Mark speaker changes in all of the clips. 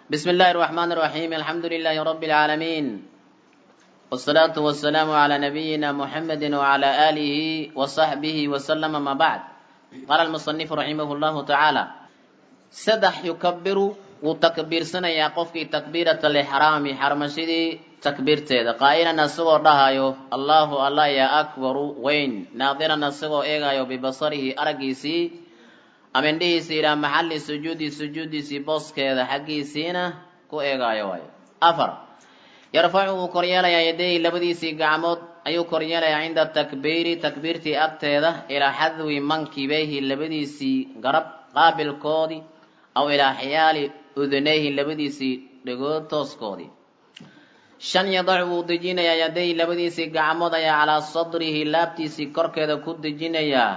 Speaker 1: بسم الله الرحمن الرحيم الحمد لله رب العالمين والصلاة والسلام على نبينا محمد وعلى آله وصحبه وسلم ما بعد قال المصنف رحمه الله تعالى سدح يكبر وتكبير سنة يا قفك تكبيرة الإحرام حرمشدي تكبير تيدا قائلا نسغو رهايو الله الله يا أكبر وين ناظرا نسغو إيغايو ببصره أرقيسي amindhihiisi ilaa maxalli sujuudi sujuudiisii booskeeda xaggiisiina ku eegaayo waayo afar yarfacu wuu koryeelayaa yadayhi labadiisii gacmood ayuu koryeelayaa cinda takbiiri takbiirtii agteeda ilaa xadwi mankibeyhi labadiisii garab qaabilkoodii aw ilaa xiyaali udunayhi labadiisii dhegood tooskoodii shan yadacu wuu dejinayaa yadayhi labadiisii gacmood ayaa calaa sadrihi laabtiisii korkeeda ku dejinayaa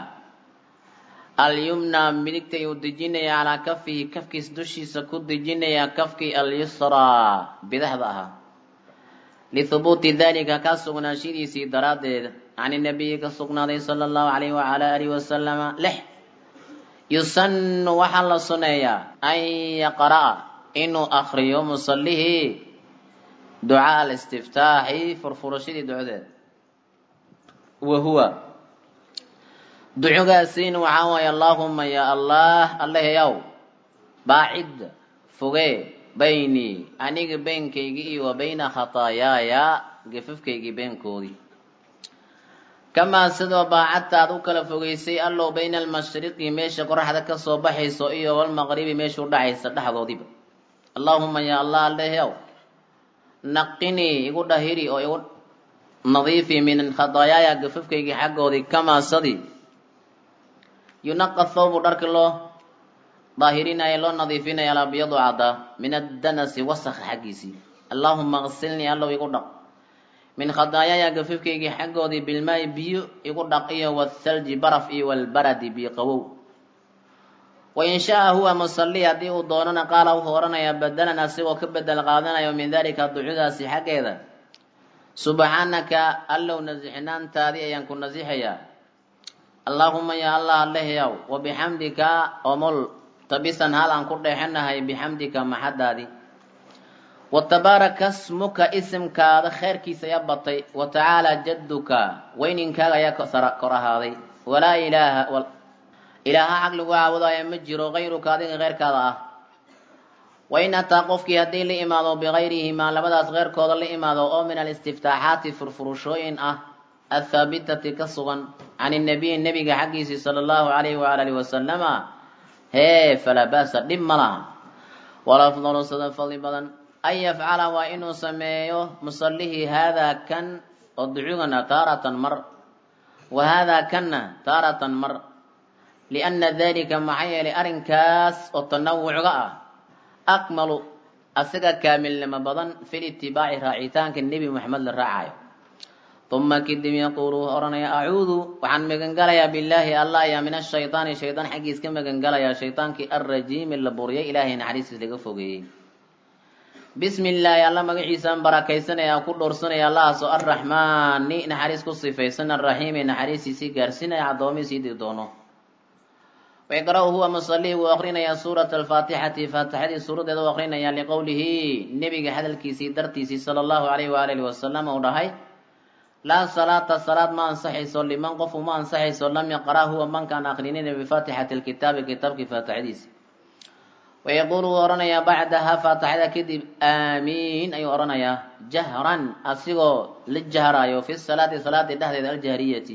Speaker 1: alyumna midigta ayuu dejinayaa calaa kafihi kafkiis dushiisa ku dejinayaa kafkii alyusraa bidaxda ahaa lihubuuti dalika kaa sugnaanshidiisii daraaddeed can inabiyi ka sugnaaday sala allahu calayhi wacala alihi wasalama lix yusanu waxaa la suneeyaa an yaqra'a inuu akriyo musallihii ducaa alistiftaaxi furfurashadii ducadeeda wa huwa ducogaasiin waxaa waaye allaahuma ya allah allahayow baacid fogee baynii aniga beenkaygii iyo wa bayna khataayaaya gafafkaygii beenkoodii kamaa sidoo baacadta aad u kala fogeysay allow bayna almashriqi meesha qoraxda ka soo baxayso iyo walmaqribi meesha u dhacaysa dhexdoodiiba allaahuma ya allah allahayow naqinii igu dhahiri oo igu nadiifi min khataayaaya gafafkaygii xaggoodii kamaa sadii yunaqa thawbu dharki loo daahirinayo loo nadiifinaya alabyadu caddaa min addanasi wasakha xaggiisii allaahuma qsilnii allow igu dhaq min khadaayaya gafifkaygii xaggoodii bilmaayi biyo igu dhaq iyo wathalji baraf iyo walbaradi biyo qawow wain shaa huwa musalli haddii uu doonana qaala wuxuu odhanayaa badalan asigoo ka bedel qaadanayo min dalika ducudaasi xaggeeda subxaanaka allow nasixnaantaadii ayaan ku nasixayaa allaahuma ya allah allehayaw wa bixamdika omol tabisan hal aan ku dheexanahay bixamdika maxadaadii wa tabaaraka smuka isimkaada kheyrkiisa ayaa batay wa tacaala jadduka weyninkaaga ayaa kor ahaaday walaa ilaaha ilaaha xaq lagu caabudaayo ma jiro kayruka adiga keyrkaada ah wain ataa qofkii haddii la imaado bikayrihimaa labadaas keyrkooda la imaado oo min alistiftaaxaati furfurushooyin ah athaabitati ka sugan can inabiyi nebiga xaggiisii sala allahu calayhi waala alihi wasalama hee falaa ba'sa dhib ma laha walafdalu sida fadli badan an yafcala waa inuu sameeyo musallihii haadaa kan oo ducugana taaratan mar wa haadaa kanna taaratan mar lianna dalika maxaa yeelay arrinkaas oo tanawucga ah akmalu asiga kaamilnimo badan fi litibaaci raacitaanka nebi moxamed la raacayo uma kadib yaquulu wuxuu odhanaya acuudu waxaan magangalayaa billaahi allah ayaa min ashaydaani shaydaan xaggiis ka magangalayaa shaydaankii alrajiimi la buriyay ilaahay naxariistiis laga fogeeyey bismi illaahi alla magaciisaan barakaysanaya ku dhowrsanaya allahaasoo arraxmaani naxariis ku sifaysan arraxiimi naxariistiisii gaarsinaya addoomihiisii dii doono wayqra-u huwa musalii wuu akrinayaa suurata alfaatixati faatixadii suuradeeda u akrinayaa liqowlihi nebiga hadalkiisii dartiisii sala allahu calayhi waalihi wasalam uu dhahay laa salaata salaad ma ansaxayso liman qof uma ansaxayso lam yaqra huwa mankaan akrinina bifaatixati lkitaabi kitaabkii faatixadiisi wayaquulu wuu odhanayaa bacdaha faatixada kadib aamiin ayuu odhanayaa jahran asigoo la jahraayo fi salaati salaadii dhexdeeda aljahriyati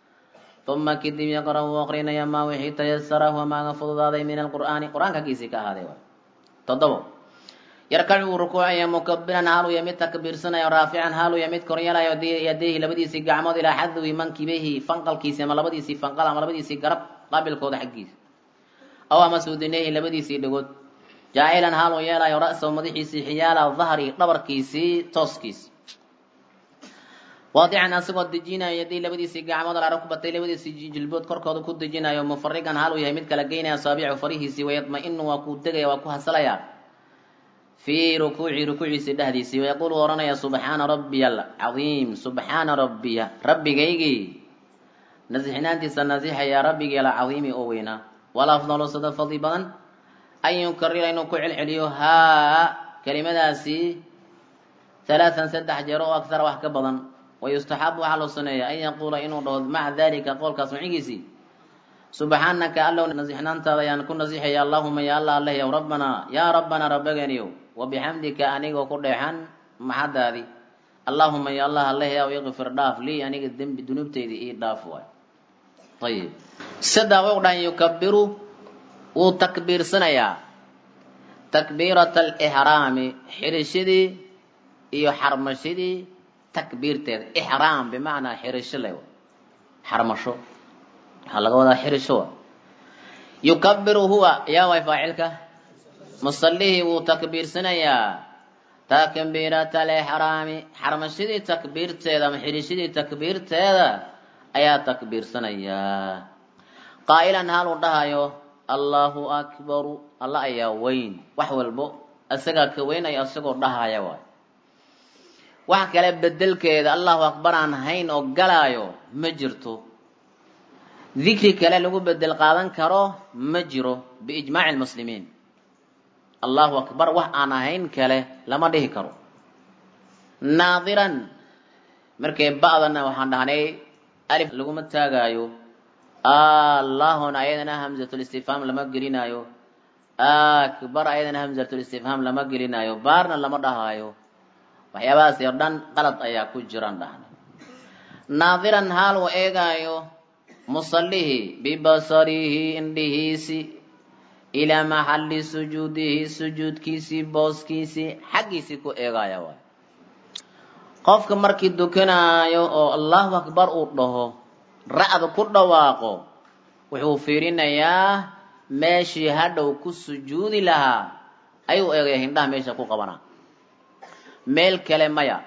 Speaker 1: uma kadib yaqra wuu akrinayaa maa wixii tayasara huwa maaga fududaaday min alqur'aani qur-aanka aggiisii ka ahaaday toddobo yarkacu wuu rukuucaya mukabiran haaluya mid takbiirsanaya raafican haaluya mid koryeelayo yadayhi labadiisii gacmood ilaa xadwi mankibayhi fanqalkiisi ama labadiisii fanqal ama labadiisii garab qaabilkooda xaggiisa aw ama suudinayhi labadiisii dhagood jaacilan haaluu yeelayo ra-sahu madaxiisii xiyaala dahri dhabarkiisii tooskiisi waadican asagoo dejinayo yaday labadiisii gacmood ala rukbatay labadiisii jilbood korkooda ku dejinayo mufarigan haaluu yahay mid kala geynaya asaabicu farihiisii wayadma-inu waa kuu degaya waa ku hasalaya fii rukuuci rukuuciisii dhexdiisii wayaquulu ohanaya subxaana rabbiya alcadiim subxaana rabbiya rabbigaygii nasixnaantiisa nasixaya rabbigii alcadiimi oo weynaa walafdalu sida fadli badan an yukarira inuu ku celceliyo haa kelimadaasi halaatan saddex jeer oo aktara wax ka badan wayustaxabu waxaa loo suneeya an yaquula inuu dhaho maca dalika qowlkaas macigiisii subxaanaka allow nasixnaantaada ayaan ku nasixaya allahuma ya allah aleh yow rabbanaa yaa rabbanaa rabbageeniyow wabixamdika anigoo ku dheexan maxadaadii allahuma ya allah aleh yow iqfir dhaaf lii aniga dembi dunuubteydii ii dhaaf waay ayib saddex u dhahan yukabiru wuu takbiirsanayaa takbiirata alixraami xirishadii iyo xarmashadii takbiirteeda ixraam bimacnaa xirisho le xarmasho waxaa laga wadaa xirisho wa yukabiru huwa yaa way faacilka musallihii wuu takbiirsanayaa takbiirata alixraami xarmashadii takbiirteeda ama xirishadii takbiirteeda ayaa takbiirsanayaa qaa'ilan hal uu dhahayo allahu akbaru alla ayaa weyn wax walbo isagaa ka weynaya isagoo dhahaya waay wax kale bedelkeeda allahu akbar aan hayn oo galaayo ma jirto dikri kale lagu bedel qaadan karo ma jiro biijmaaci lmuslimiin allahu akbar wax aan ahayn kale lama dhihi karo naadiran markay ba'dana waxaan dhahnay alif laguma taagaayo allahuna ayadana hamzatulistifhaam lama gelinaayo akbar ayadana hamzatulistifhaam lama gelinaayo baarna lama dhahaayo waxyaabahaas oo dhan qalad ayaa ku jiraan dhahnay naadiran haal uu eegaayo musallihii bibasarihi indhihiisi ilaa maxalli sujuudihi sujuudkiisii booskiisii xaggiisii ku eegaaya waay qofka markii dukanaayo oo allahu akbar uu dhaho ra'da ku dhawaaqo wuxuu fiirinayaa meeshii hadhow ku sujuudi lahaa ayuu eegaya hindhaha meesha ku qabanaa meel kale maya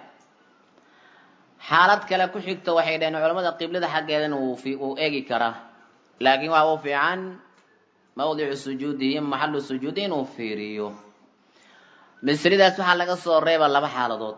Speaker 1: xaalad kale ku xigta waxay dhaheen culamada qiblada xaggeedana wuu eegi karaa laakiin waxa uu fiican mawdicu sujuudihi maxalu sujuudi inuu fiiriyo misridaas waxaa laga soo reeba laba xaaladood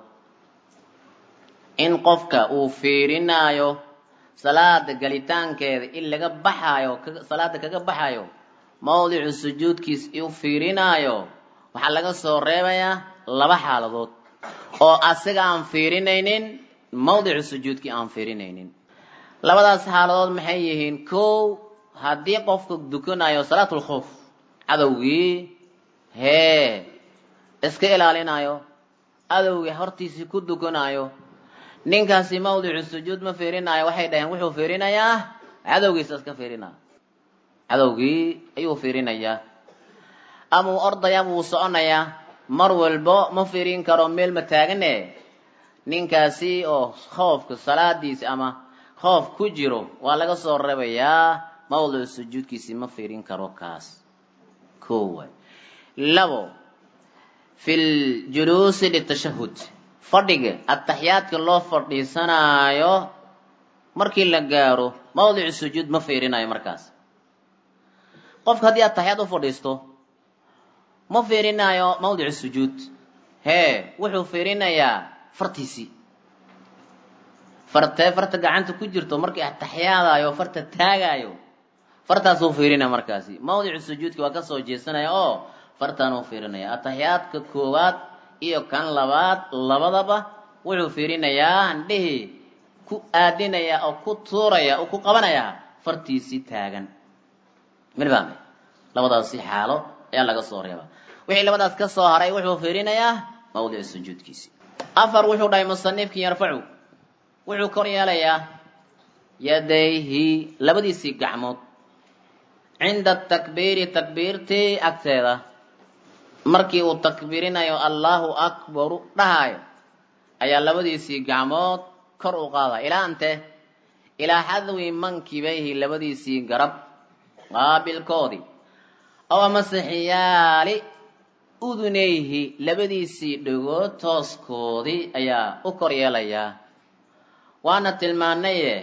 Speaker 1: in qofka uu fiirinaayo salaada galitaankeeda in laga baxaayo salaada kaga baxayo mawdicu sujuudkiis u fiirinaayo waxaa laga soo reebayaa laba xaaladood oo asaga aan fiirinaynin mawdicu sujuudkii aan fiirinaynin labadaas xaaladood maxay yihiin kow haddii qofka dukanayo salaatulkhoof cadowgii hee iska ilaalinayo cadowgii hortiisii ku dukanayo ninkaasi mawdicu sujuud ma fiirinayo waxay dhaheen wuxuu fiirinayaa cadowgiisa iska fiirinaya cadowgii ayuu fiirinayaa ama uu ordaya ama uu soconayaa mar walbo ma fiirin karo meel ma taagane ninkaasi oo khoofka salaadiisi ama khoof ku jiro waa laga soo rebayaa mawdicu sujuudkiisi ma fiirin karo kaas ko waay labo fi ljuluusi litashahud fadhiga ataxiyaadka loo fadhiisanaayo markii la gaaro mawdicu sujuud ma fiirinayo markaas qofka haddii ataxiyaad u fadhiisto ma fiirinayo mawdicu sujuud hee wuxuu fiirinayaa fartiisii fartee farta gacanta ku jirto markii ataxiyaadayo farta taagaayo fartaasuu fiirinaya markaasi mawdicu sujuudki waa kasoo jeesanaya oo fartaan uu fiirinaya ataxiyaadka koowaad iyo kan labaad labadaba wuxuu fiirinayaa handhihii ku aadinaya oo ku tuuraya oo ku qabanayaa fartiisii taagan milbaame labadaasi xaalo ayaa laga soo reebaa wixii labadaas ka soo haray wuxuu fiirinayaa mawdicu sujuudkiisi afar wuxuu dhahay musanifkii yarfacu wuxuu kor yeelayaa yadayhi labadiisii gacmood cinda takbiiri takbiirtii agteeda markii uu takbiirinayo allahu akbaru dhahayo ayaa labadiisii gacmood kor u qaadaya ilaa ante ilaa xadwi mankibayhi labadiisii garab qaabilkoodii ow amase xiyaali udunayhi labadiisii dhagood tooskoodii ayaa u kor yeelayaa waana tilmaanaye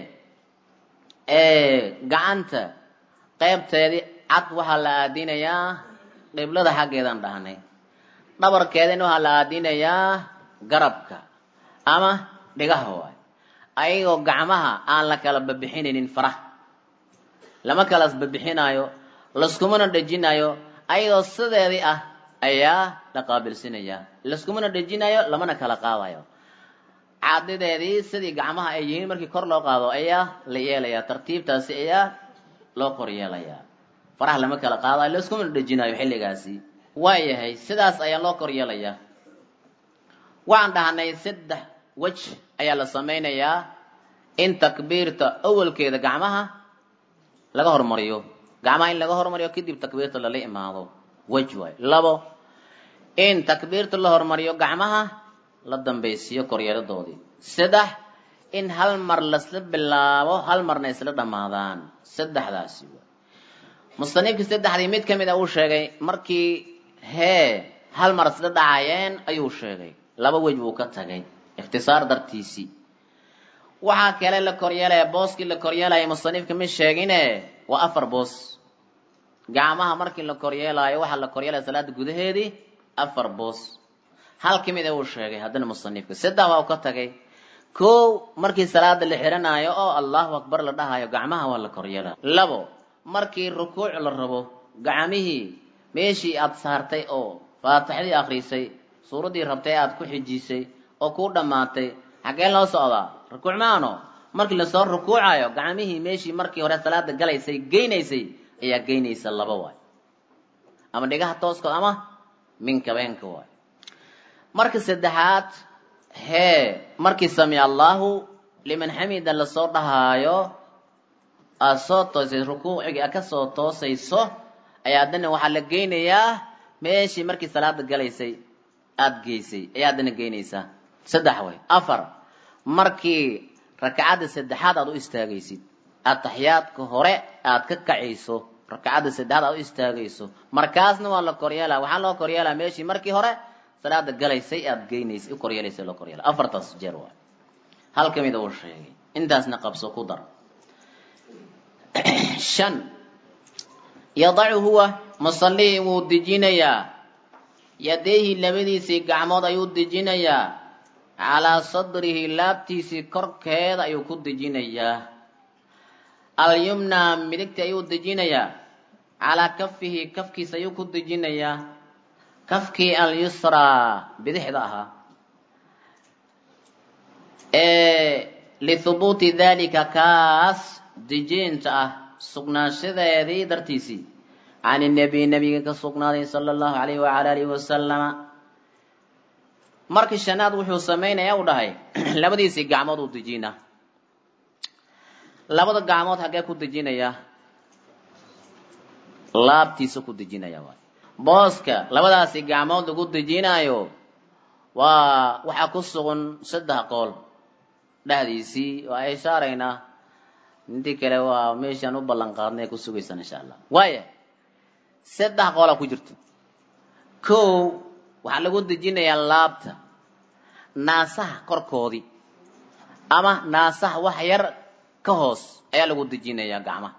Speaker 1: gacanta qaybteedii cad waxaa la aadinayaa qiblada xaggeedaan dhahnay dhabarkeedina waxaa la aadinayaa garabka ama dhigaha waay ayagoo gacmaha aan la kala babixinaynin faraha lama kalas babixinayo laskumana dhejinayo ayadoo sideedii ah ayaa la qaabilsinayaa laskumana dhejinayo lamana kala qaadayo caadideedii sidii gacmaha ay yihiin markii kor loo qaado ayaa la yeelayaa tartiibtaasi ayaa loo kor yeelayaa faraha lama kala qaadayo laskumana dhejinayo xilligaasi waayahay sidaas ayaa loo kor yeelayaa waxaan dhahnay saddex wej ayaa la samaynayaa in takbiirta awalkeeda gacmaha laga hormariyo gacmaha in laga hormariyo kadib takbiirta lala imaado wej waay labo in takbiirta la hormariyo gacmaha la dambaysiiyo koryeeladoodii saddex in hal mar lasla bilaabo hal marna isla dhammaadaan saddexdaasi waay musanifkii saddexdii mid ka mid a uu sheegay markii hee hal mar isla dhacayeen ayuu sheegay laba wej buu ka tagay ikhtisaar dartiisii waxaa kale la koryeelaya booskii la koryeelaya musanifka ma sheegine waa afar boos gacmaha markii la koryeelaayo waxaa la koryeelaya salaada gudaheedii afar boos hal ka mid a uu sheegay haddana musanifka saddex waa u ka tagay kow markii salaada la xiranaayo oo allahu akbar la dhahayo gacmaha waa la koryeelaya labo markii rukuuc la rabo gacmihii meeshii aad saartay oo faatixadii akrisay suuraddii rabtay aad ku xijisay oo kuu dhammaatay xaggeen loo socdaa rukuuc maano markii lasoo rukuucayo gacmihii meeshii markii hore salaada galaysay geynaysay ayaa geynaysa laba waay ama dhigaha tooskood ama minkabeenka waay marka saddexaad hee markii samica allahu liman xamida lasoo dhahaayo aad soo toosay rukuucigii aad ka soo toosayso ayaa haddana waxaa la geynayaa meeshii markii salaada galaysay aada geysay ayaa haddana geynaysaa saddex way afar markii rakacadda saddexaad aad u istaagaysid ataxiyaadka hore aad ka kacayso rakacadda saddexaad aad u istaagayso markaasna waa la koryeelaa waxaa loo koryeelaa meeshii markii hore salaada galaysay aad geynaysay u koryeelaysay loo koryeela afartaas jeer waay hal ka mida uu sheegay intaasna qabso ku dar shan yadacu huwa musallihii wuu dejinayaa yadayhi labadiisii gacmood ayuu dejinayaa calaa sadrihi laabtiisii korkeeda ayuu ku dejinayaa alyumna midigta ayuu dejinayaa calaa kafihi kafkiisa ayuu ku dejinayaa kafkii alyusraa bidixda ahaa lithubuuti dalika kaas dejinta ah sugnaanshadeedii dartiisii can inabiy nabiga ka sugnaaday sala allahu alayhi wacala alihi wasalama markii shanaad wuxuu samaynaya u dhahay labadiisii gacmood uu dejina labada gacmood haggee ku dejinaya laabtiisa ku dejinaya waay booska labadaasi gacmood lagu dejinaayo waa waxaa ku sugan saddex qool dhexdiisii waa ay shaaraynaa intii kale waa meeshaan u ballan qaadnay ku sugaysaan insha allah waaya saddex qoola ku jirto kow waxaa lagu dejinayaa laabta naasaha korkoodii ama naasaha wax yar ka hoos ayaa lagu dejinayaa gacmaha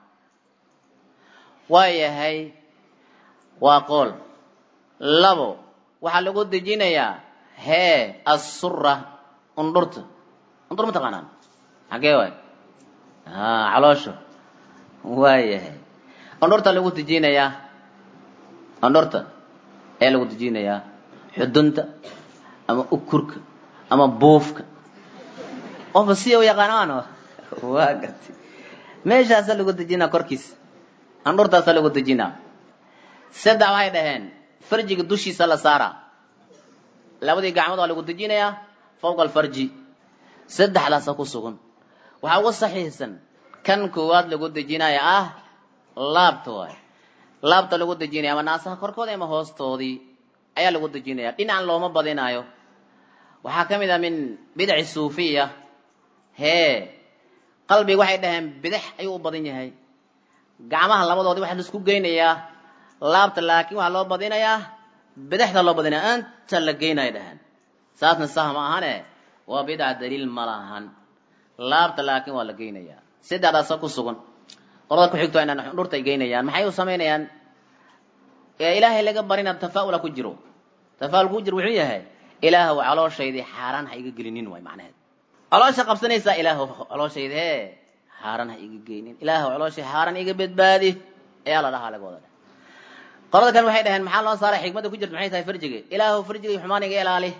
Speaker 1: waayahay waa qool labo waxaa lagu dejinayaa hee assura undhurta undur ma taqaanaan xaggee waay a caloosha waayahay undhurta lagu dejinayaa andhorta ayaa lagu dejinayaa xudunta ama ukurka ama buufka qofka siya u yaqaanaan waa garti meeshaasaa lagu dejinaa korkiisa andhurtaasaa lagu dejinaa saddex waxay dhaheen farjiga dushiisa la saaraa labadii gacmood waa lagu dejinayaa fawqa alfarji saddexdaasa ku sugan waxaa uga saxiixsan kan koowaad lagu dejinaya ah laabta waay laabta lagu dejinaya ama naasaha korkooda ama hoostoodii ayaa lagu dejinaya dhinacan looma badinaayo waxaa ka mid ah min bidaci suufiya hee qalbiga waxay dhaheen bidix ayuu u badan yahay gacmaha labadoodii waxaa laisku geynayaa laabta laakiin waxaa loo badinayaa bidixda loo badinaya anta la geynaya dhaheen saasna sah ma ahane waa bidca daliil ma lahan laabta laakiin waa la geynayaa saddexdaasa ku sugan qolada ku xigto inaan dhurta ay geynayaan maxay u samaynayaan ilaahay laga barina tafaa'ula ku jiro tafaa'ul ku jiro wuxuu yahay ilaahow calooshaydi xaaraan ha iga gelinin waay macnaheed caloosha qabsanaysaa ilaahow calooshaydi hee xaaraan ha iga geynin ilaahow calooshay xaaraan iga badbaadi ayaa la dhahaa laga wada qolada kan waxay dhaheen maxaa loo saaray xikmadda ku jirta maxay tahay farjiga ilaahu farjiga xumaan iga ilaali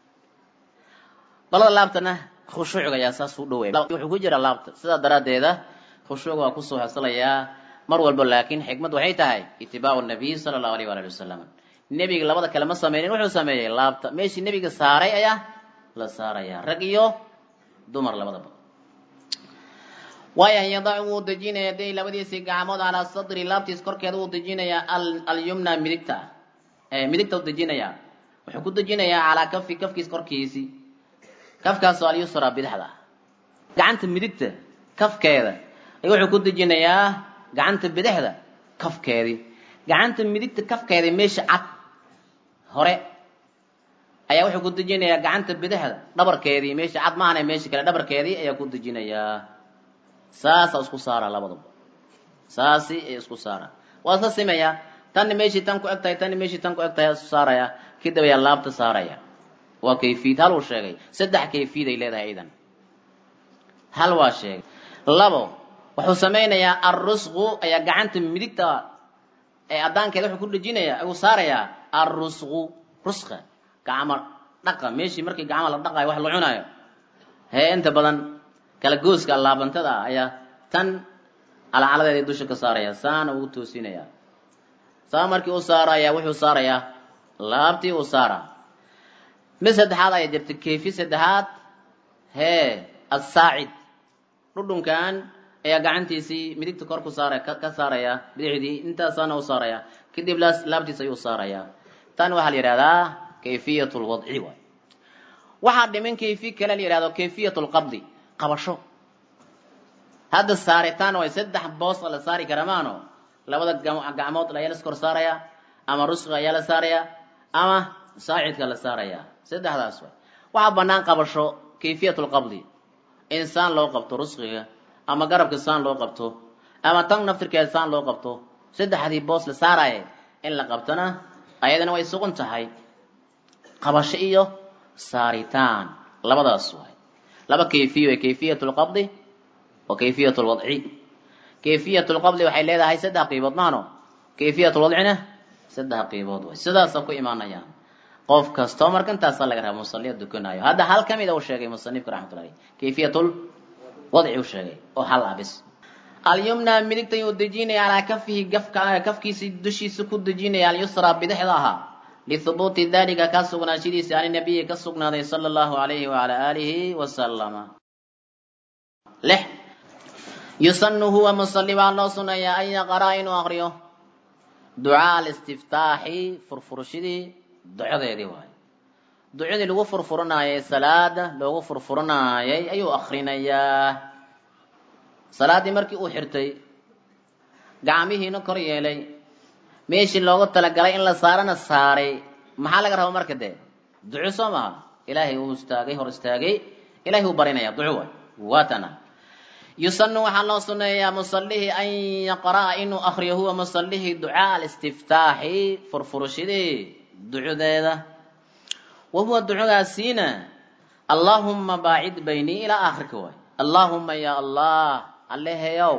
Speaker 1: qolada laabtana khushuucga ayaa saas u dhoweey wuxuu ku jira laabta sidaa daraaddeeda khushuuc waa kusoo hasalayaa mar walba laakiin xikmad waxay tahay itibaacu nabiy sala allahu alayh waali wasalam nebiga labada kale ma sameynin wuxuu sameeyey laabta meeshii nebiga saaray ayaa la saarayaa rag iyo dumar labadaba waaya yadacu wuu dejinaya day labadiisii gacmood calaa sadri laabtiis korkeeda wuu dejinayaa alyumna midigta midigta u dejinayaa wuxuu ku dejinayaa calaa kafi kafkiis korkiisii kafkaasoo alyusra bidixda gacanta midigta kafkeeda ayuu wuxuu ku dejinayaa gacanta bidixda kafkeedii gacanta midigta kafkeedii meesha cad hore ayaa wuxuu ku dejinayaa gacanta bidixda dhabarkeedii meesha cad maahane meesha kale dhabarkeedii ayaa ku dejinayaa saasaa isku saara labadaba saasi ay isku saara waa iska simaya tanna meeshii tan ku eg tahay tanna meeshii tan ku eg tahay isku saaraya kadib ayaa laabta saaraya waa kayfiyad hal uu sheegay saddex kayfiyad ay leedahay idan hal waa sheegay labo wuxuu samaynayaa arusqu ayaa gacanta midigta ee addaankeeda wuxuu ku dhejinaya ayuu saarayaa arusqu rusqa gacmo dhaqa meeshii markii gacmo la dhaqayo wax la cunayo hee inta badan kala gooska laabantada ah ayaa tan calacaladeedii dusha ka saaraya saana uu toosinaya saa markii u saaraya wuxuu saarayaa laabtii uu saara mid saddexaad ayaa jirta kayfi saddexaad hee assaacid dhudhunkan ayaa gacantiisii midigta kor ku saara ka saaraya bidixdii intaasaana u saaraya kadib laabtiis ayuu saaraya tan waxaa la yidhahdaa kayfiyat lwadci waay waxaa dhimin kayfi kale la yidhahdo kayfiyat lqabdi qabasho hadda saaritaan way saddex boos la saari kara maano labada gacmood ayaa las kor saaraya ama rusqa ayaa la saaraya ama saacidka la saaraya saddexdaas way waxaa banaan qabasho kayfiyat lqabdi insaan loo qabto rusqiga ama garabka saan loo qabto ama tan naftirkeeda saan loo qabto saddexdii boos la saaraya in la qabtona ayadana way sugan tahay qabasho iyo saaritaan labadaas way laba kayfiya way kayfiyat lqabdi wa kayfiyat lwadci kayfiyat lqabdi waxay leedahay saddex qiibood mahano kayfiyat lwadcina saddex qiibood way sidaasa ku imaanayaan qof kastoo marka intaasaa laga raba musaliya dukanaayo hadda hal ka mid a u sheegay musanifka raxmatullah aleyh kayfiyatul wadci u sheegay oo hal ah bis alyumna midigta yuu dejinaya calaa kafihi gafka kafkiisi dushiisa ku dejinaya alyusra bidixda ahaa lihubuuti dalika kaa sugnaanshidiisa ani nabiyi ka sugnaaday sala allahu alayhi wala aalihi wasalama lix yusanu huwa musali baa loo suneeyaa an yaqraa inuu aqriyo ducaa alistiftaaxi furfurashidii ducadeedii waayo ducadii lagu furfuranaayay salaada loogu furfuranaayay ayuu akrinayaa salaaddii markii uu xirtay gacmihiina kor yeelay meeshii loogu talagalay in la saarana saaray maxaa laga raba marka dee duco soo maha ilaahay uu istaagay hor istaagay ilahay uu barinaya duco waay waatana yusanu waxaa loo suneeyaa musalihii an yaqra'a inuu akriyo huwa musalihii ducaa alistiftaaxi furfurashadii ducadeeda wa huwa ducadaasiina allaahumma baacid baynii ilaa aakhirka waay allaahumma ya allah alleheyow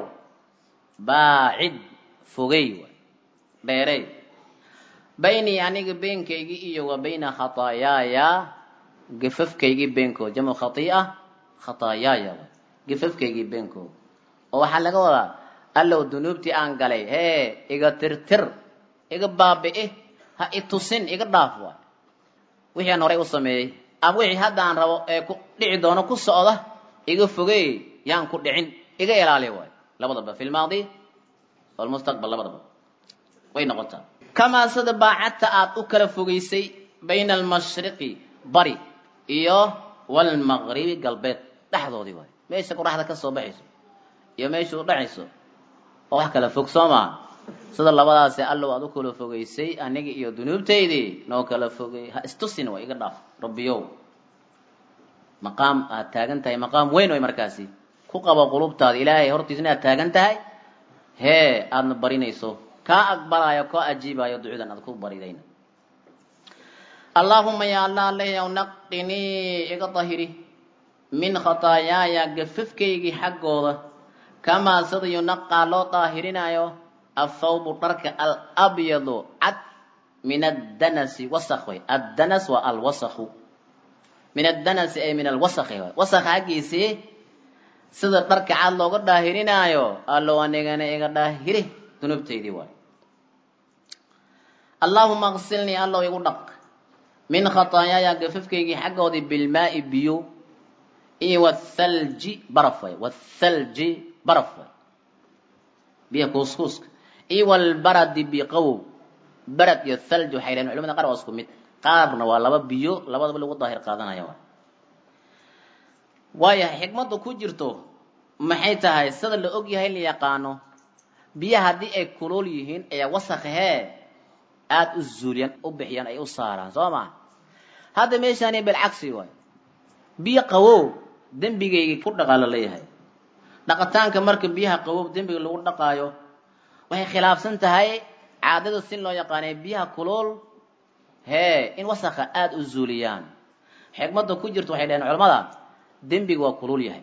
Speaker 1: baacid fogey waay dheerey baynii aniga beenkaygii iyo wa bayna khataayaaya gafafkaygii beenkood jamcu khatiia khataayaaya waay gafafkaygii beenkood oo waxaa laga wadaa allow dunuubtii aan galay hee iga tirtir iga baabi'i ha itusin iga dhaaf waay wixii aan horay u sameeyey ama wixii hadda aan rabo ee ku dhici doono ku socda iga fogey yaan ku dhicin iga ilaali waay labadaba fi lmaadi walmustaqbal labadaba way noqotaa kamaa sida baacadta aad u kala fogeysay bayna almashriqi bari iyo walmaqribi galbeed dhexdoodii waay meesha qoraxda ka soo baxayso iyo meesha u dhacayso oo wax kala fog soo maa sida labadaasi allow aad u kala fogeysay aniga iyo dunuubtaydii noo kala fogey ha istusin way iga dhaaf rabbiyow maqaam aad taagan tahay maqaam weyn way markaasi ku qabo qulubtaada ilaahay hortiisna aad taagan tahay hee aadna barinayso kaa aqbalaayo kaa ajiibaayo ducadan aad ku baridayna allaahuma ya allah alehyow naqinii iga dahiri min khataayaaya gafafkaygii xaggooda kamaa sida yunaqaa loo daahirinayo athawbu dharka alabyadu min addanasi wasakh way addanas waa alwasakhu min addanasi ay min alwasakhi way wasakha haggiisii sida dharka cad looga dhaahirinaayo allow anigana iga dhaahiri dunuubtaydii waay allaahuma qsilnii allow igu dhaq min khataayaaya gafafkaygii xaggoodii bilmaa'i biyo iyo wathalji baraf way wathalji baraf way biyaha kuuskuuska iyo walbaradi biqawow barad iyo thalj waxay dhaheen culamada qaar waa isku mid qaarna waa laba biyo labadaba lagu daahir qaadanaya waay waayahay xikmadda ku jirto maxay tahay sida la og yahay la yaqaano biyaha haddii ay kulool yihiin ayaa wasakahee aada u zuuliyaan u bixiyaan ay u saaraan soo maa hadda meeshaani bilcagsi waay biyo qawow dembigaygii ku dhaqaa la leeyahay dhaqitaanka marka biyaha qawow dembiga lagu dhaqaayo waxay khilaafsan tahay caadada si loo yaqaanay biyaha kulool hee in wasakha aada u zuuliyaan xikmadda ku jirto waxay dhaheen culamada dembiga waa kulul yahay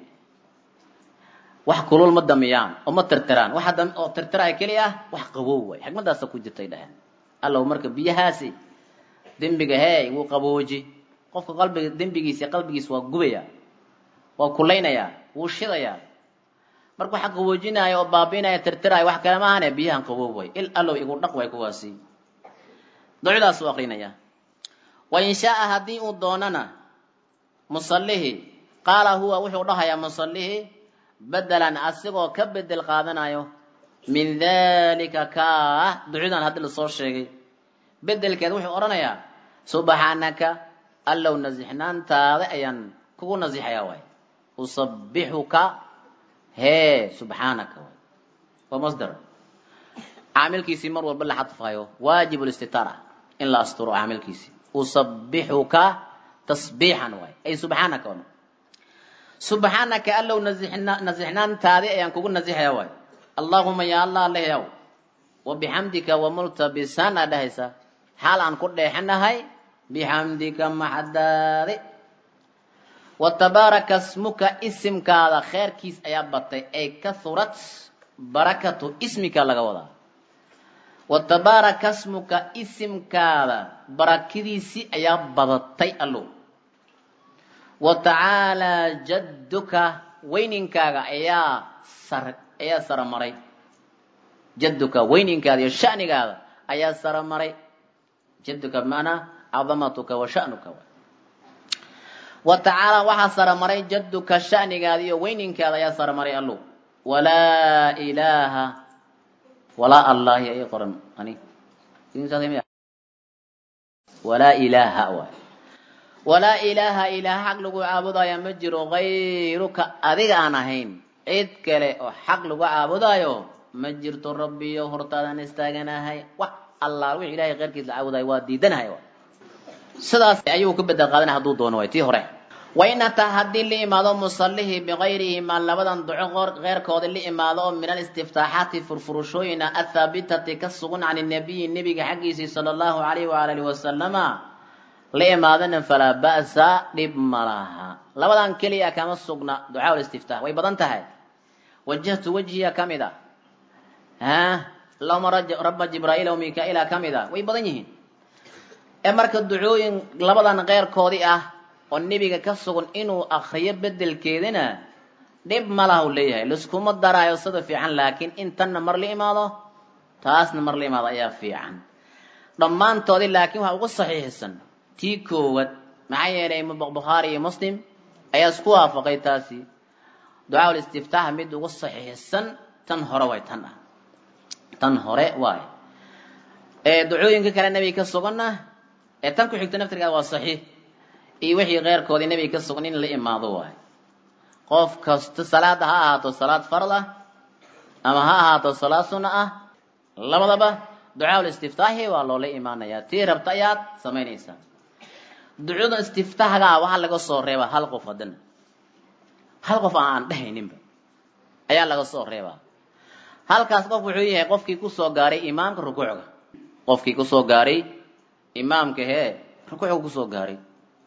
Speaker 1: wax kulul ma damiyaan oo ma tirtiraan waxa oo tirtiraaya keli ah wax qabow way xikmadaasa ku jirtay dhaheen allow marka biyahaasi dembiga hee wuu qabooji qofka qalbiga dembigiisa qalbigiisa waa gubaya waa kulaynaya wuu shidaya marka waxa qaboojinaya oo baabiinaya tirtiraya wax kale maahane biyahan qaboob way il allow igu dhaq way kuwaasi ducdaas u akrinaya wa in shaaa haddii uu doonana musallihi qaala huwa wuxuu dhahayaa musallihi bedelan asigoo ka bedel qaadanayo min dalika kaa ducudan haddii lasoo sheegay bedelkeed wuxuu odhanayaa subxaanaka allow nasixnaantaada ayaan kugu nasixayaa waay usabixuka hee subxaanaka waay waa masdar caamilkiisii mar walba la xadfayo waajib listitaara in la asturo caamilkiisii usabixuka tasbiixan waay ay subxaanaka waa subxaanaka allow nasixnaantaadi ayaan kugu nasixaya waay allahuma ya allah lehaw wa bixamdika wamultabisan aa dhahaysa xaal aan ku dheexanahay bixamdika maxadaadi wa tabaaraka smuka isimkaada kheerkiis ayaa batay ay kahurat barakatu ismika laga wadaa wa tabaaraka smuka isimkaada barakadiisii ayaa badatay allow wa tacaalaa jadduka weyninkaaga ayaa sar ayaa saramaray jadduka weyninkaada iyo shanigaada ayaa saramaray jadduka bimacnaa cadamatuka wa sha'nuka wa tacaala waxaa saramaray jadduka shanigaada iyo weyninkaada ayaa saramaray allow walaa ilaaha walaa allahi ay qoran ani walaa ilaaha waay walaa ilaaha ilaaha xaq lagu caabudaayo ma jiro kayruka adiga aan ahayn cid kale oo xaq lagu caabudaayo ma jirto rabbiyo hortaadaan istaaganahay wax allaal wix ilahay keyrkiis la caabudaayo waa diidanahay sidaas ayuu ka bedel qaadanay hadduu doono way tii hore wain ataa haddii la imaado musallihii bikayrihimaa labadan duco keyrkoodii la imaado oo min alistiftaaxaati furfurushooyina athaabitati ka sugan can nabiyi nebiga xaggiisii sala allahu alayhi waala alihi wasalama la imaadana falaa ba'sa dhib ma laha labadan keliya kama sugna ducaa listiftaax way badan tahay wajahtu wajhiya ka mid a ha allahuma rabba jibraa'iila wa mika-iila ka mid a way badan yihiin ee marka ducooyin labadan keyrkoodii ah oo nebiga ka sugan inuu akriyo bedelkeedina dhib ma laha u leeyahay liskuma daraayo sida fiican laakiin intanna mar la imaado taasna mar la imaado ayaa fiican dhammaantoodii laakiin waxaa ugu saxiixsan tii koowaad maxaa yeelay bukhaari iyo muslim ayaa isku waafaqay taasi ducaa listiftaax mid ugu saxiixsan tan hore way tan ah tan hore waay ee ducooyinka kale nebiga ka suganna ee tan ku xigta naftirkeeda waa saxiix iyo wixii keyrkoodii nebiga ka sugan in la imaado waay qof kasta salaada ha ahaato salaad fard ah ama ha ahaato salaad sunna ah labadaba ducaa listiftaaxi waa loola imaanayaa tii rabta ayaad samaynaysaa ducada istiftaaxgaa waxaa laga soo reebaa hal qof haddana hal qof aan dhehayninba ayaa laga soo reebaa halkaas qof wuxuu yahay qofkii kusoo gaaray imaamka rukuucga qofkii kusoo gaaray imaamka hee rukuucga kusoo gaaray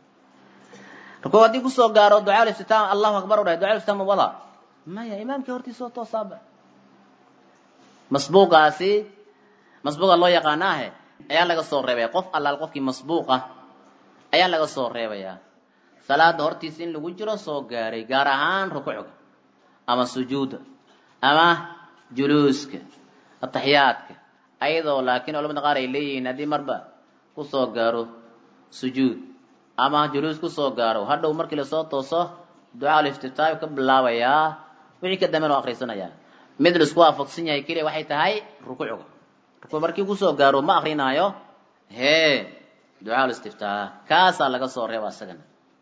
Speaker 1: rukuuc haddii kusoo gaaro ducaa listiftaax allahu akbar u dhahay ducaa listiftaax ma wada maya imaamkii hortiisoo toosaaba masbuuqaasi masbuuqa loo yaqaanaahe ayaa laga soo reebaya qof allaal qofkii masbuuq ah ayaa laga soo reebayaa salaada hortiisa in lagu jiro soo gaaray gaar ahaan rukuucga ama sujuudda ama juluuska ataxiyaadka ayadoo laakiin culamada qaar ay leeyihiin haddii marba kusoo gaaro sujuud ama juluus kusoo gaaro hadhow markii lasoo tooso ducaa liftitaayu ka bilaabayaa wixii ka damben oo akrisanayaa mid laisku waafaqsan yahay keliya waxay tahay rukuucga rukuuc markii kusoo gaaro ma akrinaayo hee ducaa listiftaah kaasaa laga soo reeba isagana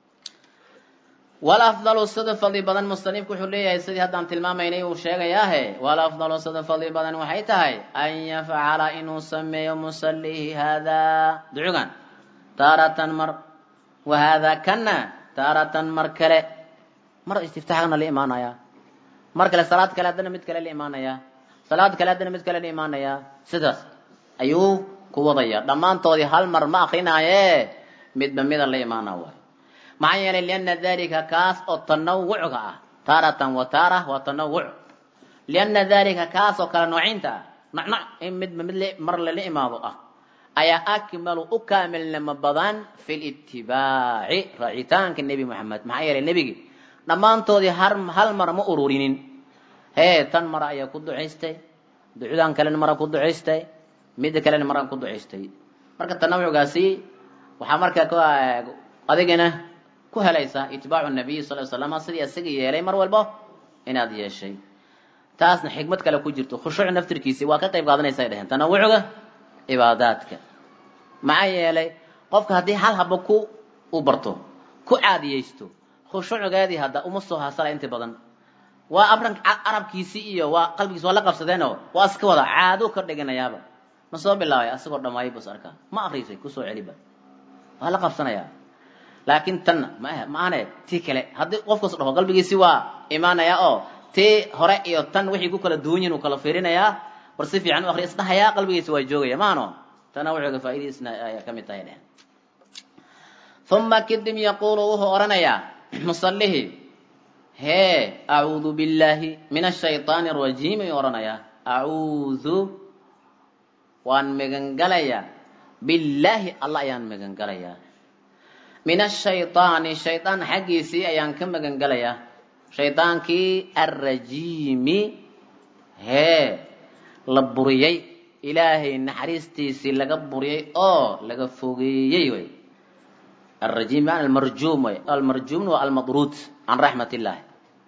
Speaker 1: walafdalu sida fadli badan musanifku wuxuu leeyahay sidii haddaan tilmaamaynay uu sheegayaahe walafdalu sida fadli badan waxay tahay an yafcala inuu sameeyo musalihi haadaa ducugan taaratan mar wa haadaa kana taaratan mar kale mar istiftaxgana la imaanayaa mar kale salaad kale haddana mid kale la imaanayaa salaad kale haddana mid kale la imaanayaa sidaas ayuu ku wadaya dhammaantoodii hal mar ma akrinaaye midba mida la imaana waay maxaa yeelay liana dalika kaas oo tanawucga ah taaratan wa taara waa tanawuc liana dalika kaas oo kale noocinta ah nacnac in midba mid mar lala imaado ah ayaa akmalu u kaamilnimo badan fi litibaaci raacitaanka nebi moxamed maxaa yeelay nebigi dhammaantoodii hal mar ma ururinin hee tan mara ayaa ku ducaystay ducudan kalena mara ku ducaystay midda kalena mara ku ducaystay marka tanawucgaasi waxaa markaa adigana ku helaysaa itibaacu nabiy sal l slam sidii isaga yeelay mar walbo inaad yeeshay taasna xikmad kale ku jirto khushuuc naftirkiisi waa ka qayb qaadanaysa ay dheheen tanawucga cibaadaadka maxaa yeelay qofka haddii hal haba ku u barto ku caadiyeysto khushuucgeedii hadda uma soo hasala inta badan waa abran carabkiisii iyo waa qalbigiisi waa la qabsadeenoo waa iska wada caado ka dhiganayaaba ma soo bilaabay asagoo dhammaayay bus arkaa ma akrisay kusoo celiba waa la qabsanayaa laakiin tanna ma maane tii kale haddii qofkas dhaho qalbigiisi waa imaanayaa oo tii hore iyo tan wixii ku kala duwan yihin uu kala fiirinayaa war si fiican u akri isdhahayaa qalbigiisi waa joogaya maano tana wuxuuga faa'idiisna ayaa ka mid tahay dheh uma kadib yaquulu wuxuu odhanayaa musallihi hee acuudu billahi min ashayطaani arajiim ayuu odhanayaa acuudu waan megangalayaa billaahi alla ayaan megangalayaa min ashayطaani shaydaan xaggiisii ayaan ka megangalayaa shaydaankii alrajiimi hee la buriyey ilaahay naxariistiisii laga buriyey oo laga fogeeyey way alrajiim bimana almarjuum way almarjuumna waa almadruud can raxmat illaahi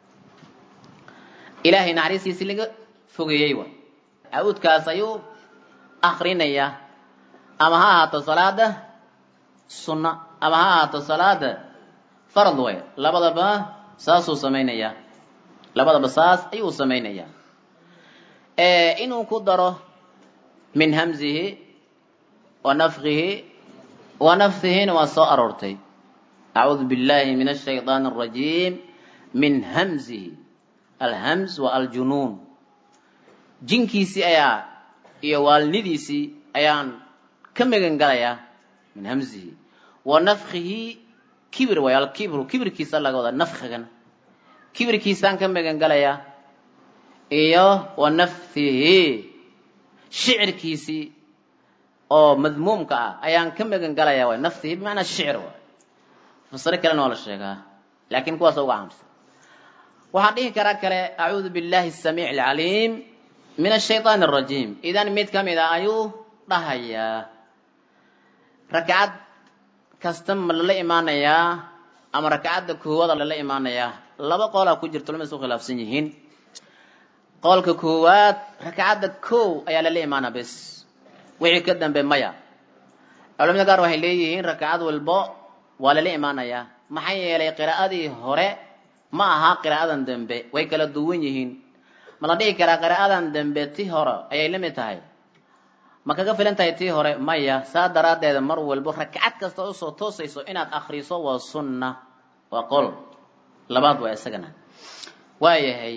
Speaker 1: ilaahay naxariistiisii laga fogeeyey way acuudkaas ayuu akrinayaa ama ha ahaato salaada sunna ama ha ahaato salaada farad way labadaba saasuu samaynayaa labadaba saas ayuu samaynayaa inuu ku daro min hamzihi wa nafkihi wa nafsihina waa soo aroortay acuudu billahi min ashayطaan الrajiim min hamzihi alhamz wa aljunuun jinkiisii ayaa iyo waalnidiisii ayaan ka megan galayaa min hamzihi wa nafkihi kibir way alkibru kibirkiisa laga wadaa nafkigana kibirkiisaan ka megan galayaa iyo wa nafhihi shicirkiisii oo madmuumka ah ayaan ka megan galayaa way nafhihi bimacnaa shicir waay fasiro kalena waa la sheegaa laakiin kuwaas uga caamsan waxaan dhihi karaa kale acuudu billahi asamiic alcaliim min ashayطaan arajiim idan mid ka mid a ayuu dhahayaa rakcad kasta ma lala imaanayaa ama rakcadda koowada lala imaanayaa laba qoolaa ku jirto lama isu khilaafsan yihiin qoolka koowaad rakcadda kow ayaa lala imaanaa bes wixii ka dambe maya culamada qaar waxay leeyihiin rakcad walbo waa lala imaanayaa maxaa yeelay qiraa'adii hore ma aha qiraa'adan dambe way kala duwan yihiin ma la dhihi karaa qiraa'adan dambe ti hore ayay la mid tahay ma kaga filan tahay tii hore maya saa daraaddeeda mar walbo rakcad kasta usoo toosayso inaad akriso waa sunna waa qol labaad waa isagana waayahay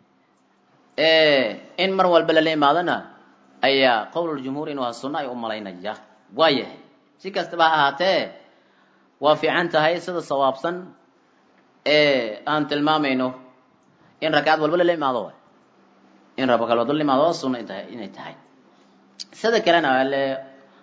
Speaker 1: in mar walba lala imaadona ayaa qowluljumhuur inuu aha sunna ay u malaynaya waayahay si kastaba ha ahaatee waa fiican tahay sida sawaabsan ee aan tilmaamayno in rakcad walba lala imaado in rabakal walba lala imaado waa sunna intahay inay tahay sida kalena ale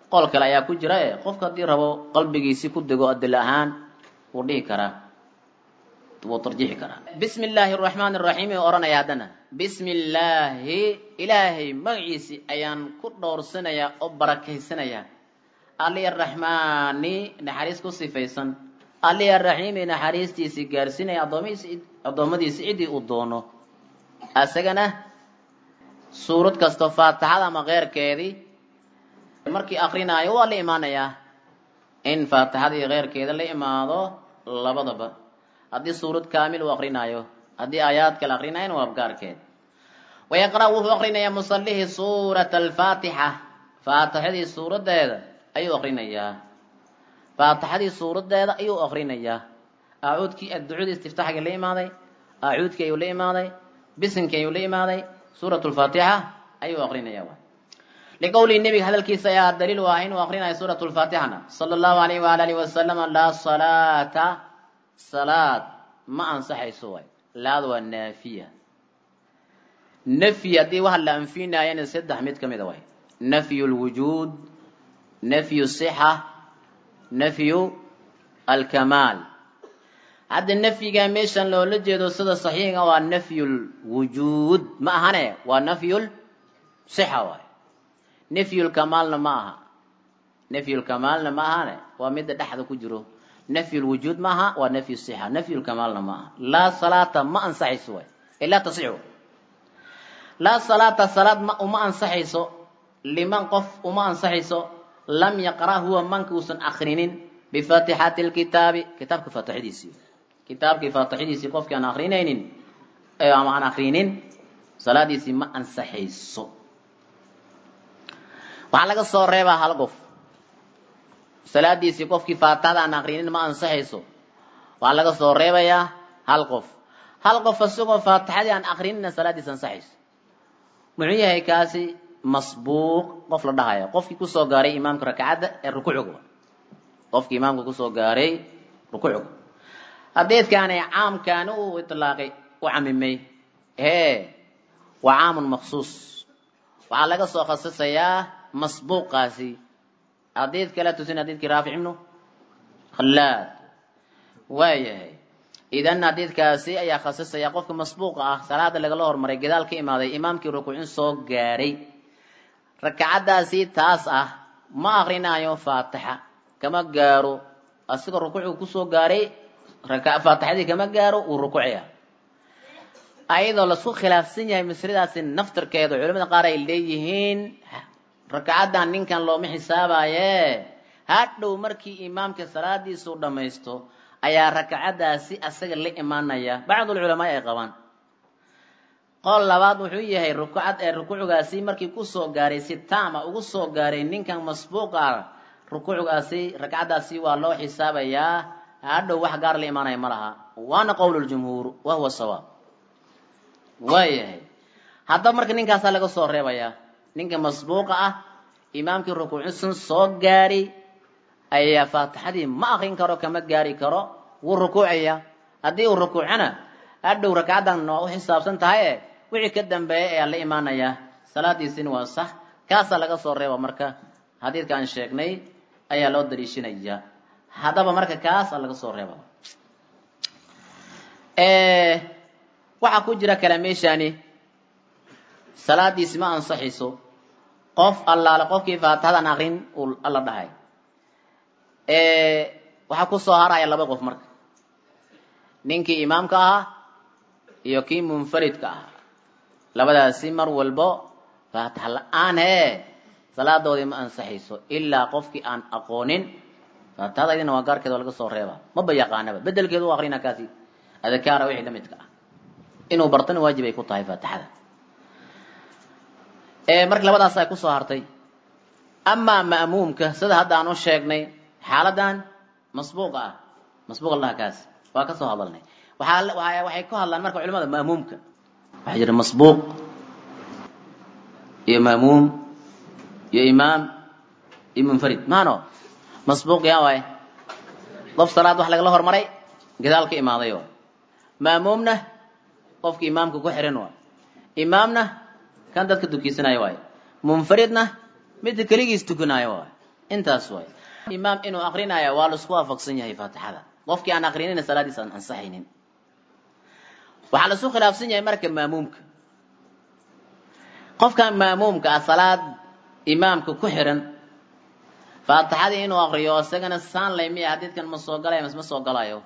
Speaker 1: qol kale ayaa ku jira e qofka haddii rabo qalbigiisi ku dego adil ahaan wuu dhihi karaa wuu tarjiixi karaa bismi illaahi araxmaan araxiim ee odhanaya haddana bismi illaahi ilaahay magaciisi ayaan ku dhowrsanayaa oo barakaysanayaa ali araxmaani naxariis ku sifaysan ali araxiimi naxariistiisii gaarsiinaya addoomihiisi addoommadiisi ciddii uu doono asagana suurad kasto faatixada ama keyrkeedii markii akrinaayo waa la imaanayaa in faatixadii keyrkeeda la imaado labadaba haddii suurad kaamil uu akrinaayo haddii aayaad kale akrinayana waa abgaarkeed wayaqra' wuxuu akrinayaa musallihii suurata alfaatixa faatixadii suuradeeda ayuu akrinayaa faatixadii suuradeeda ayuu akrinayaa acuudkii ducadii istiftaxgii la imaaday acuudkii ayuu la imaaday bisinkii ayuu la imaaday suurat lfaatixa ayuu akrinaya liqowlihi nebiga hadalkiisa ayaa daliil u ah inuu akrinayo suurat lfaatixana sala allahu alayh waala alihi wasalama laa salaata salaad ma ansaxayso waay laad waa naafiya nafyi haddii waxa la anfinaayana saddex mid ka mida waay nafyu lwujuud nafyu sixa nafyu alkamaal hadda nafyiga meeshan loola jeedo sida saxiixa waa nafyul wujuud ma ahane waa nafyul sixa waay nafyul kamaalna ma aha nafyul kamaalna ma ahane waa midda dhexda ku jiro nafyul wujuud ma aha waa nafyu sixa nafyul kamaalna ma aha laa salaata ma ansaxayso waay ee laa tasixu laa salaata salaad ma uma ansaxayso liman qof uma ansaxayso lam yaqra' huwa manka uusan akrinin bifaatixati lkitaabi kitaabka faatixadiisii kitaabkii faatixadiisii qofkii aan akrinaynin ama aan akrinin salaadiisii ma ansaxayso waxaa laga soo reebaa hal qof salaadiisii qofkii faatixada aan akrinin ma ansaxayso waxaa laga soo reebayaa hal qof hal qof isagoo faatixadii aan akrinina salaadiisi ansaxayso muxuu yahay kaasi masbuuq qof la dhahaya qofkii kusoo gaaray imaamka rakcadda ee rukuucga qofkii imaamka kusoo gaaray rukuucga hadeedkaani caamkaani uu itlaaqay u camimay hee waa caamun maksuus waxaa laga soo khasisayaa masbuuqaasi hadiid kala tusin hadiidkii raafic ibnu khallaad waayahay idan hadiidkaasi ayaa khasisaya qofka masbuuqa ah salaada lagala hormaray gadaal ka imaaday imaamkii rukuucin soo gaaray rakacaddaasi taas ah ma akrinaayo faatixa kama gaaro asigoo rukuucgu kusoo gaaray faatixadii kama gaaro uu rukuucaya ayadoo lasku khilaafsan yahay masladaasi naftarkeeda culamada qaar ay leeyihiin rakacaddan ninkan looma xisaabaye hadhow markii imaamka salaadiisuu dhammaysto ayaa rakacaddaasi asaga la imaanaya bacdulculamaa ay qabaan qol labaad wuxuu yahay rukucad ee rukuucgaasi markii kusoo gaaray si taama ugu soo gaaray ninkan masbuuqa rukuucgaasi rakcaddaasi waa loo xisaabayaa hadhow wax gaar la imaanaya ma laha waana qowluljumhuur wa huwa sawaab waayahay haddaba marka ninkaasaa laga soo reebayaa ninka masbuuqa ah imaamkii rukuucisan soo gaari ayaa faatixadii ma akrin karo kama gaari karo wuu rukuucaya haddii uu rukuucana hadhow rakcaddan waa u xisaabsan tahaye wixii ka dambeeya ayaa la imaanayaa salaadiisina waa sax kaasaa laga soo reeba marka xadiidka aan sheegnay ayaa loo daliishanaya haddaba marka kaasaa laga soo reeba waxaa ku jira kala meeshaani salaadiisi ma ansaxayso qof allaale qofkii faatixadan akrin uu alla dhahay waxaa ku soo haraya laba qof marka ninkii imaamka ahaa iyo kii munfaridka ahaa labadaasi mar walbo faatixa la-aan hee salaadoodii ma ansaxayso ilaa qofkii aan aqoonin faatixadaydina waa gaarkeeda waa laga soo reeba maba yaqaanaba bedelkeedu u akrina kaasi adkaara wixii la midka ah inuu bartana waajib ay ku tahay faatixada marka labadaas ay kusoo hartay amaa ma'muumka sida hadda aan u sheegnay xaaladan masbuuqa ah masbuuq allaha kaas waa ka soo hadalnay waxaa waxay ku hadlaan marka culimada ma'muumka waxaa jira masbuuq iyo ma'muum iyo imaam iyo munfarid maano masbuuq yaa waaye qof salaad wax lagala hormaray gadaal ka imaaday waay ma'muumna qofka imaamka ku xiran waay imaamna kan dadka dukiisanaya waaye munfaridna midda keligiis tukanaayo waay intaas waay imaam inuu akrinaya waa laisku waafaqsan yahay faatixada qofkii aan akrinina salaadiisa aan ansaxaynin waxaa laisu khilaafsan yahay marka maamuumka qofkan maamuumka ah salaad imaamka ku xiran faatixadii inuu akriyo isagana saan lay miya xadiidkan ma soo galaya mas ma soo galayo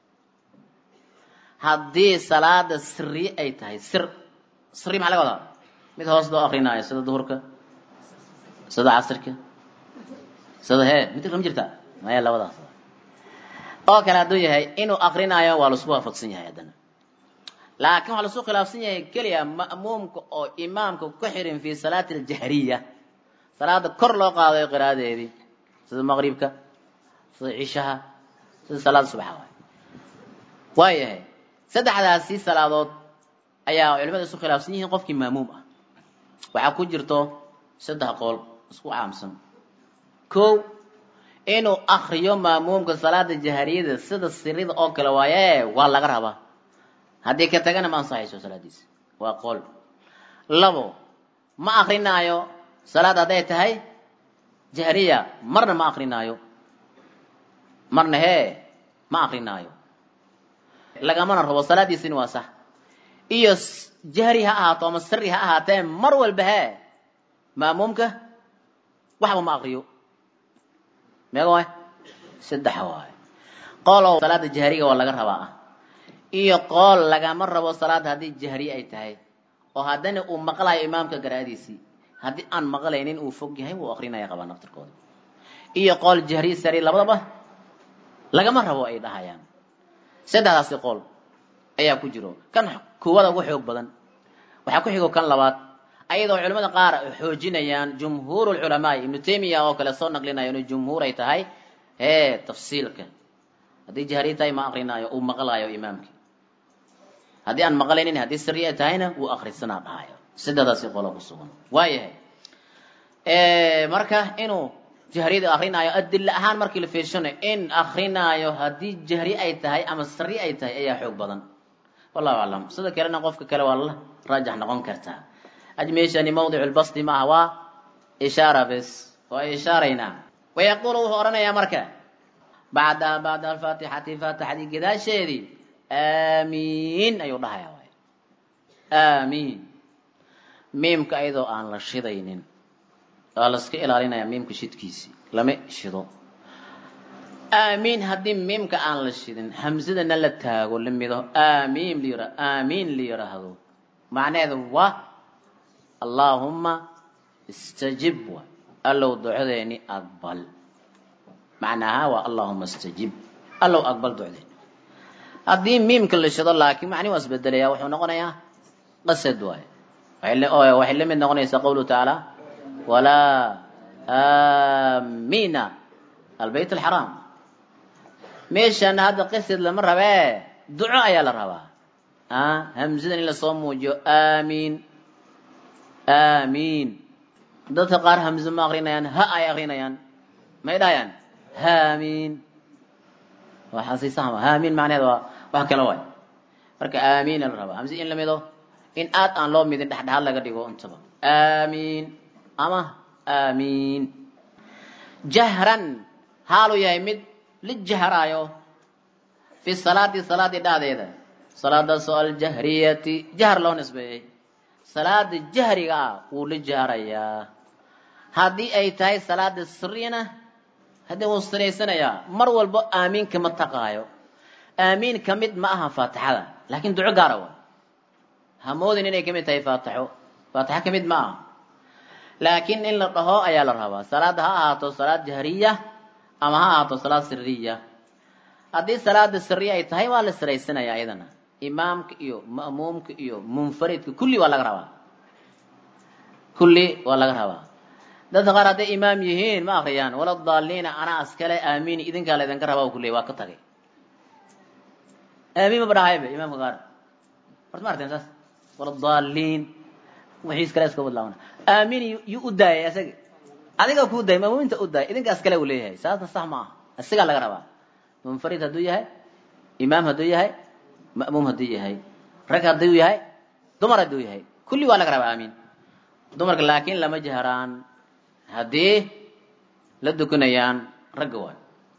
Speaker 1: haddii salaada siri ay tahay sir siri maxaa laga wadaa mid hoos loo akrinaayo sida duhurka sida casirka sida hee mid ma jirta maya labadaas oo kale hadduu yahay inuu akrinaayo waa laisku waafaqsan yahay haddana laakiin waxaa lasu khilaafsan yahay keliya ma'muumka oo imaamka ku xirin fi salaati aljahriya salaada kor loo qaadayo qiraadeedii sida maqribka sida cishaha sida salaada subaxa waay waayahay saddexdaasi salaadood ayaa culimada isu khilaafsan yihiin qofkii maamuum ah waxaa ku jirto saddex qool isku caamsan ko inuu akriyo maamuumka salaada jahariyada sida sirida oo kale waaye waa laga rabaa haddii ka tagana ma ansaxayso salaadiisa waa qool labo ma akrinaayo salaad hadday tahay jahriya marna ma akrinaayo marna hee ma akrinaayo lagamana rabo salaadiisini waa sax iyo jahri ha ahaato ama siri ha ahaatee mar walba hee maamuumka waxba ma akriyo meega waay saddex waay qoolow salaada jahriga waa laga rabaa ah iyo qool lagama rabo salaad haddii jahri ay tahay oo haddana uu maqlayo imaamka garaadiisii haddii aan maqlaynin uu fog yahay wuu akrinaya qabaa naftirkooda iyo qool jahri sari labadaba lagama rabo ay dhahayaan saddexdaasi qool ayaa ku jiro kan kuwada ugu xoog badan waxaa ku xigo kan labaad ayadoo culamada qaar xoojinayaan jumhuur lculamaai ibnu taymiya oo kale soo naqlinaya inuu jumhuur ay tahay hee tafsiilka haddii jahri tahay ma akrinaayo uu maqlaayo imaamki haddii aan maqlaynin haddii siri ay tahayna wuu akrisanaa dhahayo saddexdaasi qolo ku sugan waayahay marka inuu jahriyada akrinaayo adilla ahaan markii la fiirshanayo in akrinaayo haddii jahri ay tahay ama siri ay tahay ayaa xoog badan wallahu aclam sida kalena qofka kale waa la raajax noqon kartaa meeshani mawdicu lbasdi maaha waa ishaara bes waa ishaaraynaa wayaqulu wuxuu odhanayaa marka bacda bacda alfaatixati faatixadii gadaasheedii aamiin ayuu dhahaya waay aamiin miimka ayadoo aan la shidaynin waa laska ilaalinaya miimka shidkiisii lama shido aamiin haddii miimka aan la shidin hamsadana la taago la mido aamiin layira aamiin la yiraahdo macnaheedu waa allaahumma istajib wa allow ducadeeni aqbal macnaaha waa allahuma istajib allow aqbal ducdeeni haddii miimka la shido laakiin macni waa isbedelaya wuxuu noqonayaa qasad waaye waxay la mid noqonaysaa qawluhu tacaala walaa aamina albayt alxaraam meeshana hadda qasad lama rabee duco ayaa la rabaa hamsadan in lasoo muujiyo aamiin aamiin dadka qaar hamse ma akrinayaan ha ay akrinayaan may dhahayaan haamiin waxaasisahma haamiin macnaheed waa wax kale waay marka aamiina la rabaa hamse in la mido in aad aan loo midin dhexdhexaad laga dhigo intaba aamiin ama aamiin jahran haaluu yahay mid la jahraayo fi salaati salaadii dhahdeeda salaadaasoo aljahriyati jahr loo nisbeeyey salaada jahriga ah wuu la jahrayaa haddii ay tahay salaada siriyana haddii wuu siraysanayaa mar walbo aamiin kama taqaayo aamiin ka mid ma aha faatixada laakiin duco gaara wa hamoodin inay kamid tahay faatixo faatixo ka mid ma aha laakiin in la dhaho ayaa la rabaa salaada ha ahaato salaad jahriya ama ha ahaato salaad siriya haddii salaada siriya ay tahay waa la siraysanayaa iyadana imaamka iyo ma'muumka iyo munfaridka kulli waa laga rabaa kulli waa laga rabaa dadka qaar hadday imaam yihiin ma akriyaan wala daaliina anaa askale aamiin idinkaa laydinka rabaa kulle waa ka tagay aamiin maba dhahayba imaamka qaar horta ma arteen saas wala daaliin wixiis kale iska wadlaabana aamiin yuu u daayay asaga adiga kuu daayay ma'muuminta u daayay idinkaas kale uu leeyahay saasna sax ma aha isagaa laga rabaa munfarid hadduu yahay imaam hadduu yahay ma'muum hadduu yahay rag hadduu yahay dumar hadduu yahay kulli waa laga rabaa aamiin dumarka laakiin lama jahraan haddii la dukanayaan ragga waay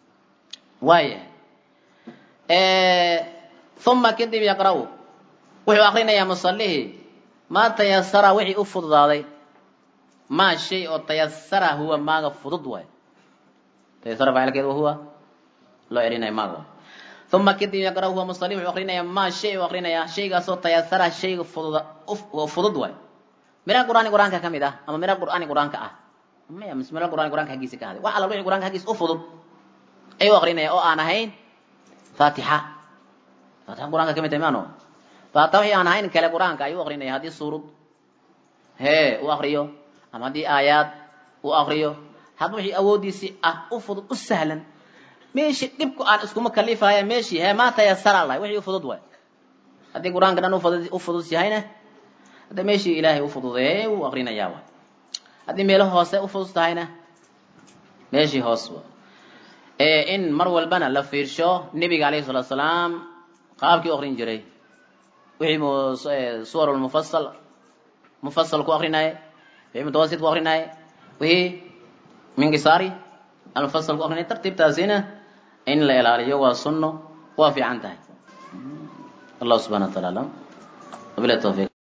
Speaker 1: waayahay uma kadib yaqra-u wuxuu akrinayaa musalihii maa tayasara wixii u fududaaday maa shay oo tayasara huwa maaga fudud waay tayasara faacilkeed wa huwa loo celinaya maaga waay uma kadib yaqra huwa musali wuxuu akrinayaa maa shay u akrinayaa shaygaasoo tayasara shayga fudud fudud waay mira qur'aani qur-aanka ka mid ah ama mira qur'aani qur-aanka ah maya mis mira qur'aani qur-aanka haggiisa ka haday wax alla wixii qur-aanka haggiisa u fudud ayuu akrinaya oo aan ahayn faatixa faatixa qur-aanka ka mid tahay maano faatixa wixii aan ahayn kale qur-aanka ayuu akrinaya haddii suurad hee u akriyo ama haddii aayaad u akriyo hadba wixii awooddiisii ah u fudud u sahlan meeshii dhibku aan iskuma kalifaya meeshii hee maa tayasara lahay wixii u fudud waay haddii qur-aanka dhan ufudud u fudud yahayna hadda meeshii ilaahay u fududeeyey wuu akrinayaa waay haddii meelo hoose u fudud tahayna meeshii hoos wa in mar walbana la fiirsho nebiga alayhi salatu salaam qaabkii u akrin jiray wixii suwar mufasal mufasal ku akrinaye wixii mutawasit ku akrinaye wixii minkisaari almufasal ku akrinaye tartiibtaasina in la ilaaliyo waa sunno waa fiican tahay allah subhana wa taala alam wabilahi tawfiq